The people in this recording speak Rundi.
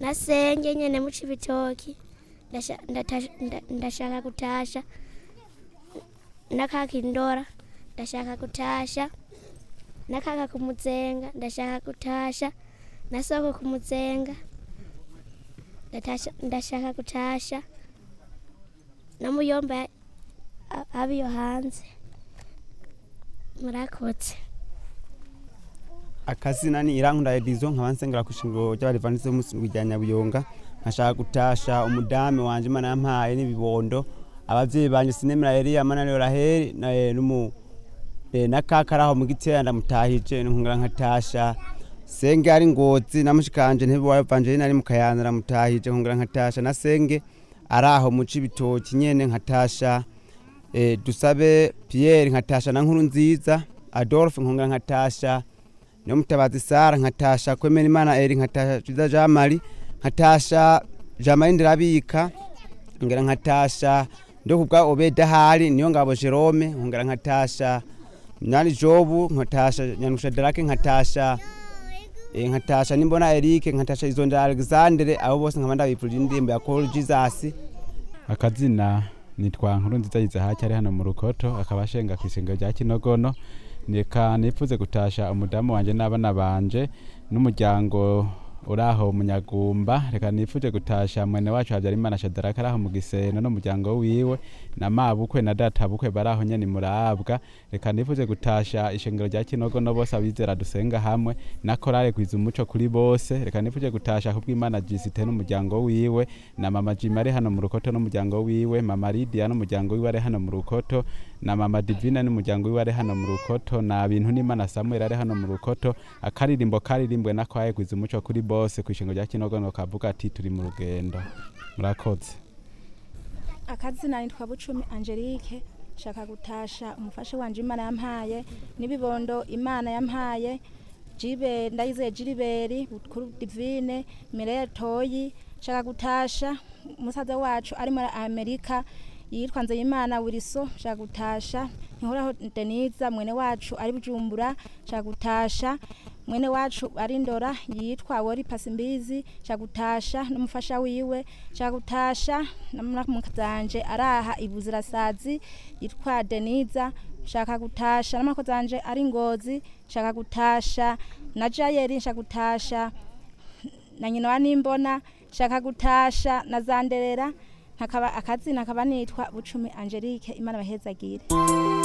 nasenge nyene mu cibitoki ndasha- ndatasha- nda- ndashaka kutasha nakakindora ndashaka kutasha nakaka kumuzenga ndashaka kutasha nasoko kumuzenga ndatasha- ndashaka kutasha namuyomba a- abiyo hanze murakoze akazina ni irankunda edizo nkaba nsengera ku ishingiro ry'abadivanisi b'umusingi rya nyabuyonga nkashaka gutasha umudame wanje imana yampaye n'ibibondo abavyeyi banje sinemera eliya mananiyo raheli na eh, n'umu eh, na kaka araho mu gitera ndamutahije nkongera nkatasha senge ari ngozi namushikanje ntebe wa evangeline ari mu kayanza ndamutahije nkongera nkatasha na senge araho mu cibitoki nyene nkatasha eh, dusabe pierre nkatasha na nkuru nziza adolphe nkongera nkatasha niyo mutabazi sara nkatasha kwemera imana eri nkatasha ciza jean marie nkatasha jean marie ndirabika nkongera nkatasha ndo kubwa obeda hari niyo ngabo jerome nkongera nkatasha nyani jobu nkatasha nyanusha darake nkatasha eh, nkatasha nimbona erike nkatasha izondera alexandre abo bose nkaba ndabipfurira indirimbo ya call jesus akazina nitwa nkuru nziza yizahaki ari hano mu rukoto akaba ashenga ku isengero rya kinogono reka nifuze gutasha umudamu wanje n'abana banje n'umuryango uraho munyagumba reka nifuje gutasha mwene wacu habyarimana shadaraka araho mu giseno n'umuryango wiwe na mabukwe na data bukwe baraho nyene murabwa reka nifuje gutasha ishengero rya kinogono bose abizera dusenga hamwe na korale kwiza umuco kuri bose reka nifuje gutasha kubw'imana jisite n'umuryango wiwe na mama jima ari hano mu rukoto n'umuryango wiwe mama lidia n'umuryango wiwe ari hano mu rukoto na mama divina n'umuryango wiwe ari hano mu rukoto na bintu n'imana samuel ari hano mu rukoto akaririmbo karirimbwe na kwaye kwiza umuco kuri bose ku ishingo rya kinogono kavuga ati turi mu rugendo murakoze akazina nitwa bucumi angelique shaka gutasha umufasha wanje imana yampaye n'ibibondo imana yampaye jibe ndayizeye jiriberi bukuru divine mireya toyi shaka gutasha umusaza wacu ari muri amerika yitwa nzeyimana wiriso shaka gutasha ntihoraho deniza mwene wacu ari bujumbura shaka gutasha mwene wacu ari ndora yitwa wori pasimbizi shaka gutasha n'umufasha wiwe shaka gutasha namukazanje araha ibuzirasazi yitwa deniza shaka gutasha n'amakozanje ari ngozi shaka gutasha na jayeri shaka gutasha na nyina wa nimbona shaka gutasha na zanderera nkakaba akazina akaba nitwa bucumi angelique imana bahezagire